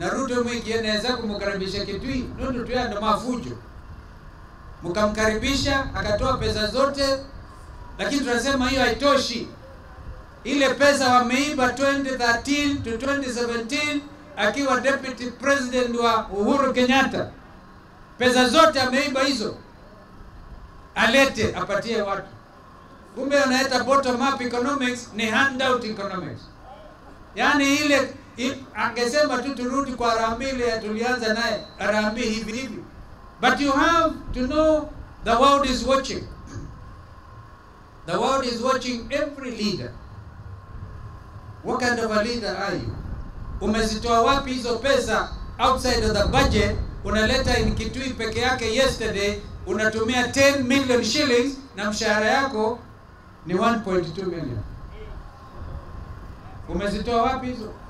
na Ruto mwingi anaweza kumkaribisha Kitui nundu tu ndo mafujo, mkamkaribisha akatoa pesa zote, lakini tunasema hiyo haitoshi. Ile pesa wameiba 2013 to 2017 akiwa deputy president wa Uhuru Kenyatta, pesa zote ameiba hizo, alete apatie watu. Kumbe wanaita bottom up economics ni handout economics, yaani ile i- angesema tu turudi kwa Harambee ile tulianza naye Harambee hivi hivi, but you have to know the world is watching. The world is watching every leader. What kind of a leader are you? Umezitoa wapi hizo pesa outside of the budget? Unaleta in Kitui peke yake yesterday unatumia 10 million shillings na mshahara yako ni 1.2 million. Umezitoa wapi hizo?